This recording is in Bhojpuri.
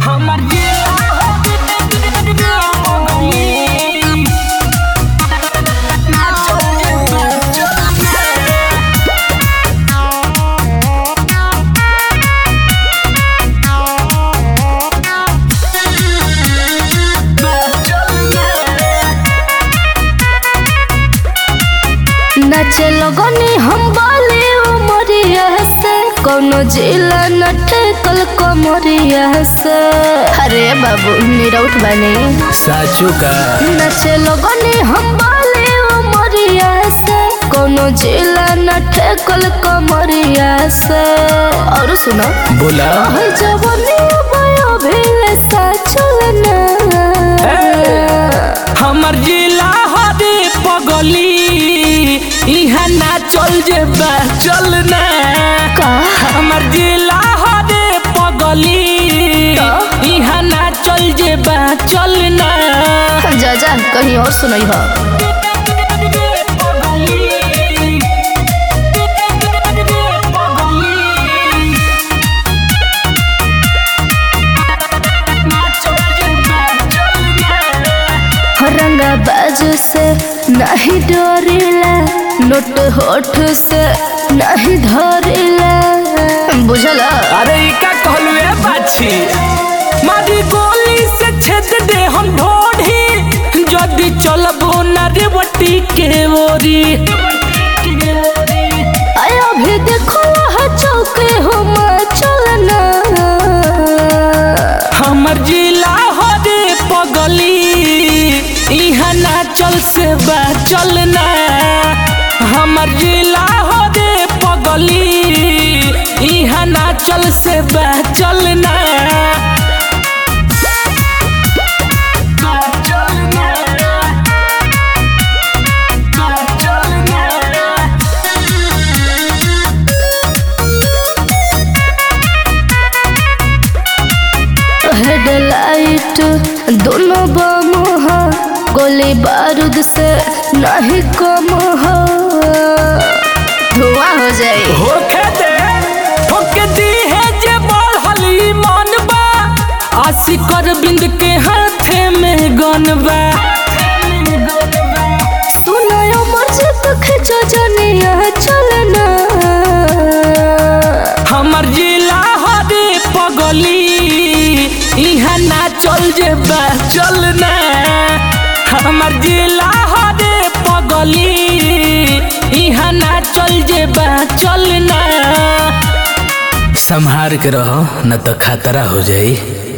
हमर नाचे लगनी हम बाले उमरिया से कोनो जिला नटे कल कमरिया से अरे बाबू निरौट बने साचू का नाचे लगनी हम बाले उमरिया से कोनो जिला नटे कल कमरिया से और सुनो बोला हर जवानी भयो भेले सा चलना हमर जिला हरे पगली इहाँ ना चल जेबा चलना का हमर जिला हरे पगली इहाँ ना चल जेबा चलना जा जा कहीं और सुनई हो रंगा बाजू से नहीं डरिला नोट होठ से नहीं धरिला बुझल अरे ई का कहलू ए बाछी मारी गोली से छेद दे हम ढोढ़ी जदी चलबो ना रे बटी के ओरी आय अभी देखो वहाँ चौके हो चलना हमर जिला हरे पगली इहाँ ना चल से बा चलना हमर जिला हरे पगली इहाँ ना चल से बा चलना हेडलाइट दोनों बम हो गोली बारूद से नहीं कम हो धुआं हो जाए होखे दे ठोके दी है जे बढ़ली मन बा आशिकर बिंद के हाथे में गन बा सुनायो मर्जी तो खिंचो जनिया चलना हमर जिला हरे पगली इहाँ ना चल जेबा चलना हमर जिला हरे पगली इहाँ ना चल जेबा चलना संहार के रहो न तो खतरा हो जाई